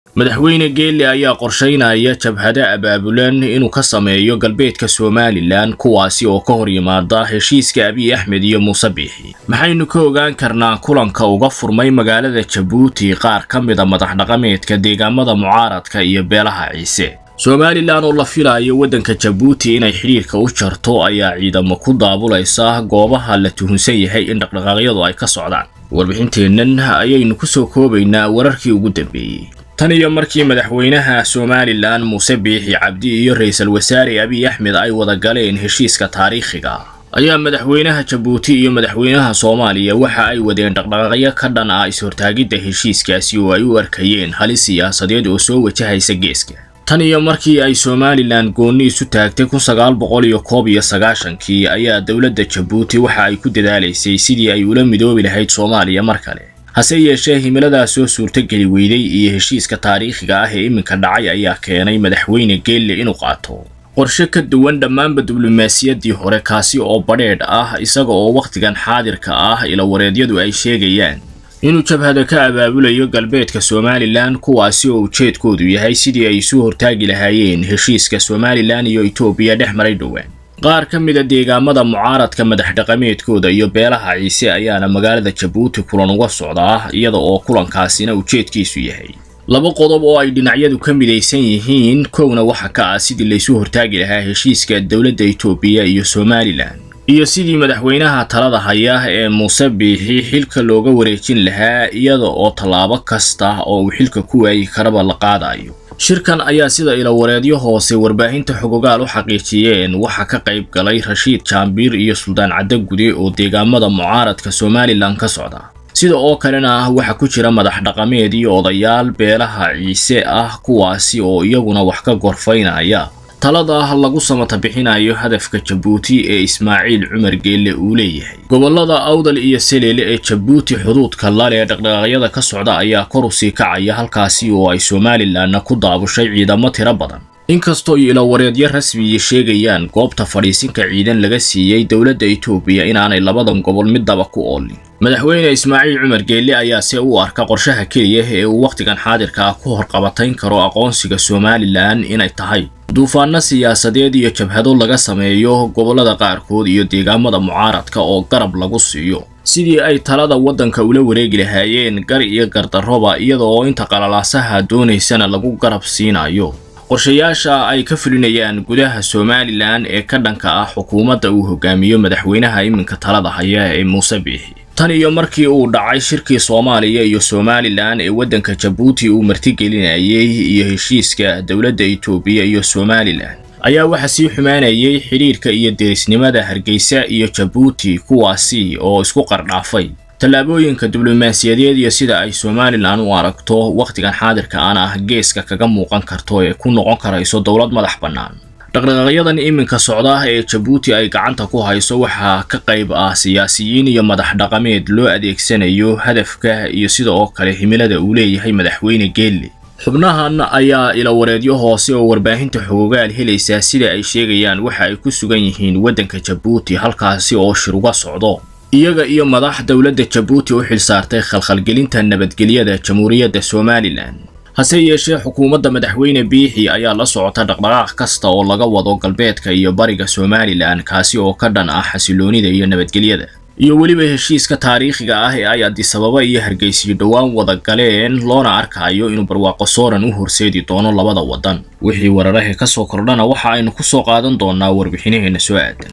madaxweyne geelle ayaa qorshaynaya jabhado abaabulan inuu ka sameeyo galbeedka somalilan kuwaasi oo ka hor yimaada heshiiska abiy axmed iyo muuse biixi maxaynu ka ogaan karnaa kulanka uga furmay magaalada jabuuti qaar ka mida madax dhaqameedka deegaamada mucaaradka iyo beelaha ciise somalilan oo la filayo waddanka jabuuti inay xidhiirka u jarto ayaa ciidamo ku daabulaysa goobaha la tuhunsan yahay in dhaqdhaqaaqyadu ay ka socdaan warbixinteennan ayaynu ku soo koobaynaa wararkii ugu dambeeyey tan iyo markii madaxweynaha somalilan muuse biixi cabdi iyo ra-iisul wasaare abiy axmed ay wada galeen heshiiska taariikhiga ayaa madaxweynaha jabuuti iyo madaxweynaha soomaaliya waxa ay wadeen dhaqdhaqaaqyo ka dhan ah is-hortaagidda heshiiskaasi oo ay u arkayeen halis siyaasadeed oo soo wajahaysa geeska tan iyo markii ay somalilan goonni isu taagtay kun sagaal boqol iyo koob iyo sagaashankii ayaa dowladda jabuuti waxa ay ku dadaalaysay sidii ay ula midoobi lahayd soomaaliya mar kale hase yeeshee himiladaas soo suurtogeli weyday iyo heshiiska taariikhiga ah ee iminka dhacay ayaa keenay madaxweyne geelle inuu qaato qorshe ka duwan dhammaanba diblomaasiyaddii hore kaasi oo badheedh ah isaga oo wakhtigan xaadirka ah ilawareedyadu ay sheegayaan inuu jabhado ka abaabulayo galbeedka somalilan kuwaasi oo ujeedkoodu yahay sidii ay isu hortaagi lahaayeen heshiiska somalilan iyo etoobiya dhex maray dhowaan qaar ka mida deegaamada mucaaradka madax dhaqameedkooda iyo beelaha ciise ayaana magaalada jabuuti kulan uga socdaa iyada oo kulankaasina ujeedkiisu yahay laba qodob oo ay dhinacyadu ka midaysan yihiin kowna waxa ka ah sidii laysu hortaagi lahaa heshiiska dowladda etoobiya iyo somalilan iyo sidii madaxweynaha talada haya ee muuse biixi xilka looga wareejin lahaa iyada oo tallaabo kasta oo uu xilka ku waayi karaba la qaadayo shirkan ayaa sida ilawareedyo hoose warbaahinta xogogaal u xaqiijiyeen waxaa ka qayb galay rashiid jaambiir iyo suldaan caddagude oo deegaamada mucaaradka somalilan ka socda sida oo kalena ah waxaa ku jira madax dhaqameed iyo odayaal beelaha ciise ah kuwaasi oo iyaguna wax ka gorfaynaya talada lagu samata bixinayo hadafka jabuuti ee ismaaciil cumar geelle uu leeyahay gobollada awdal iyo seleele ee jabuuti xuduudka lale dhaqdhaqaaqyada ka socda ayaa kor u sii kacaya halkaasi oo ay somalilanna ku daabushay ciidamo tiro badan inkastoo ilawareedyo rasmiyi sheegayaan goobta fadhiisinka ciidan laga siiyey dowladda etoobiya inaanay labadan gobol middaba ku oolin madaxweyne ismaaciil cumar geelle ayaa se u arka qorshaha keliya ee uu wakhtigan xaadirka ah ku horqabatayn karo aqoonsiga somalilan inay tahay duufaano siyaasadeed iyo jabhado laga sameeyo gobollada qaarkood iyo deegaamada mucaaradka oo garab lagu siiyo sidii ay talada waddanka ula wareegi lahaayeen gar iyo gardarroba iyada oo inta qalalaasaha doonaysana lagu garab siinayo qorshayaasha ay ka fulinayaan gudaha somalilan ee ka dhanka ah xukuumadda uu hogaamiyo madaxweynaha iminka talada haya ee muuse biixi tan iyo markii uu dhacay shirkii soomaaliya iyo somalilan ee waddanka jabuuti uu martigelinayay iyo heshiiska dowladda etoobiya iyo somalilan ayaa waxaa sii xumaanayay xidhiirka iyo derisnimada hargeysa iyo jabuuti kuwaasi oo isku qardhaafay tallaabooyinka diblomaasiyadeed iyo sida ay somalilan u aragto wakhtigan xaadirka aan ah geeska kaga muuqan karto ee ku noqon karayso dowlad madax bannaan dhaqdhaqaaqyadan iminka socda ee jabuuti ay gacanta ku hayso waxaa ka qayb ah siyaasiyiin iyo madax dhaqameed loo adeegsanayo hadafka iyo sida oo kale himilada uu leeyahay madaxweyne geelle xubnahan ayaa ilawareedyo hoose oo warbaahinta xogogaal helaysaa sida ay sheegayaan waxa ay ku sugan yihiin waddanka jabuuti halkaasi oo shir uga socdo iyaga iyo madax dowladda jabuuti u xilsaartay khalkhalgelinta nabadgelyada jamhuuriyadda somalilan hase yeeshee xukuumadda madaxweyne biixi ayaa la socota dhaqdhaqaaq kasta oo laga wado galbeedka iyo bariga somalilan kaasi oo ka dhan ah xasiloonida iyo nabadgelyada iyo weliba heshiiska taariikhiga ah ee ay adisababa iyo hargeysiyo dhowaan wada galeen loona arkayo inuu barwaaqo sooran u horseedi doono labada waddan wixii wararahe ka soo kordhana waxa aynu ku soo qaadan doonaa warbixinaheenna soo aadan